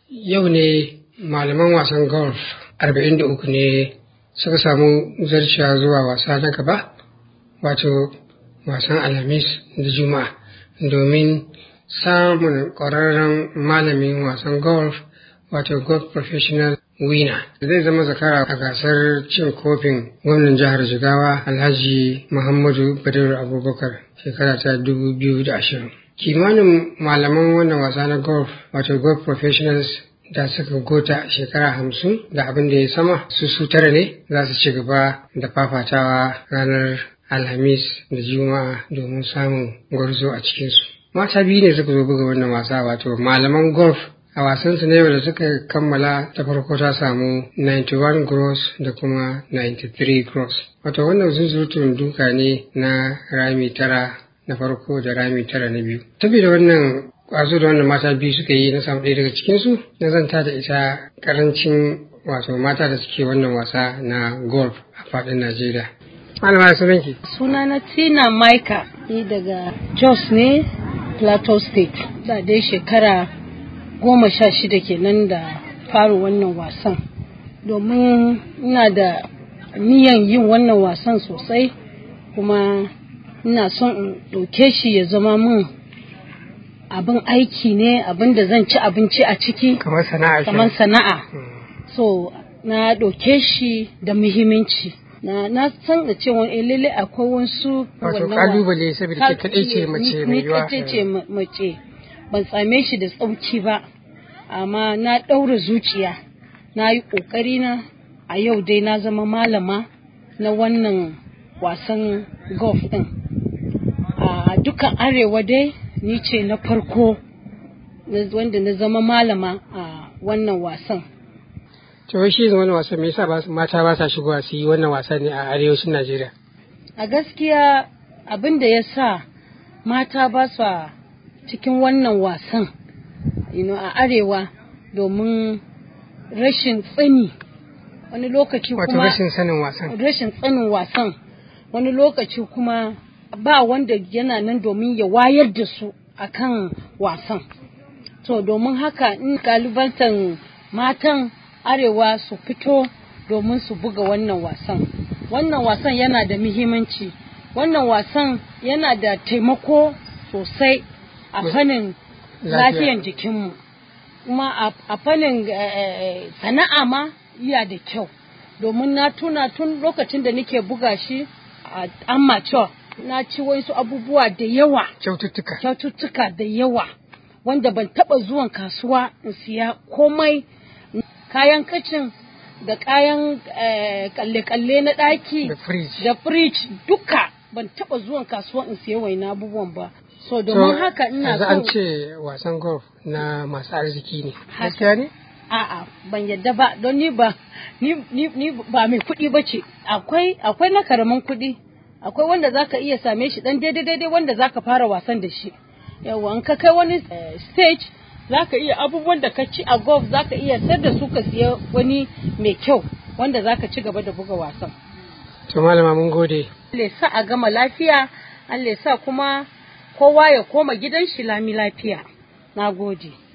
yau ne malaman wasan golf 43 ne suka samu zarciya zuwa wasa na gaba wato wasan alhamis da juma'a domin samun ƙwararren malamin wasan golf wato golf professional winner zai zama zakara a gasar cin kofin gwamnan jihar jigawa alhaji muhammadu badiru abubakar shekara ta 2020 kimanin malaman wannan wasa na golf wato golf professionals da suka gota shekara hamsin da abin da ya sama su su tara ne za su ci gaba da fafatawa ranar alhamis da juma'a domin samun gwarzo a cikinsu mata biyu ne suka zo buga wannan wasa wato malaman golf a wasansu na yau da suka kammala ta farko ta samu 91 gross da kuma 93 gross wato wannan zuzurutun duka ne na rami tara na farko da rami tara na biyu saboda wannan kwazo da wannan mata biyu suka yi na samu ɗaya daga cikinsu na zanta da ita karancin wato mata da suke wannan wasa na golf a faɗin najeriya malama sunanki suna na tina maika ni daga jos ne plateau state da dai shekara goma sha shida kenan da fara wannan wasan domin ina da niyan yin wannan wasan sosai kuma ina son in ɗauke shi ya zama min abin aiki ne abin da zan ci abinci a ciki kamar sana'a kamar sana'a so na ɗauke shi da muhimmanci na na san da cewa eh lalle akwai wasu wato kalubale saboda ke kaɗai ce mace mai yiwa ni ce mace ban same shi da tsauki ba amma na ɗaura zuciya na yi ƙoƙari na a yau dai na zama malama na wannan wasan golf ɗin a dukkan arewa dai ni ce na farko wanda na zama malama a wannan wasan to shi wannan wasan me yasa mata ba sa shigowa su yi wannan wasa ne a arewacin Najeriya a gaskiya abin da ya sa mata ba sa cikin wannan wasan a arewa domin rashin tsani wani lokaci kuma rashin sanin wasan rashin tsanin wasan wani lokaci kuma ba wanda yana nan domin ya wayar da su akan wasan to domin haka in kalibantan matan arewa su fito domin su buga wannan wasan wannan wasan yana da muhimmanci wannan wasan yana da taimako sosai a fannin lafiyan jikinmu kuma a fannin sana'a ma iya da kyau domin na tuna tun lokacin da nake buga shi a amateur na ci wasu abubuwa da yawa kyaututtuka kyaututtuka da yawa wanda ban taba zuwan kasuwa in siya komai kayan kacin da kayan kalle-kalle na ɗaki da fridge duka ban taba zuwan kasuwa in siya waina abubuwan ba so domin haka ina so an ce wasan golf na masu arziki ne gaskiya ne a'a ban yadda ba don ni ba ni, ni, ni ba mai kuɗi ba ce akwai akwai na karamin kuɗi akwai wanda zaka iya same shi dan daidai daidai wanda zaka fara wasan da shi yawa in ka kai wani stage zaka iya abubuwan da ka ci a golf zaka iya sayar da su ka siya wani mai kyau wanda zaka ci gaba da buga wasan to malama mun gode Allah sa a gama lafiya Allah sa kuma kowa ya koma gidan shi lami lafiya na gode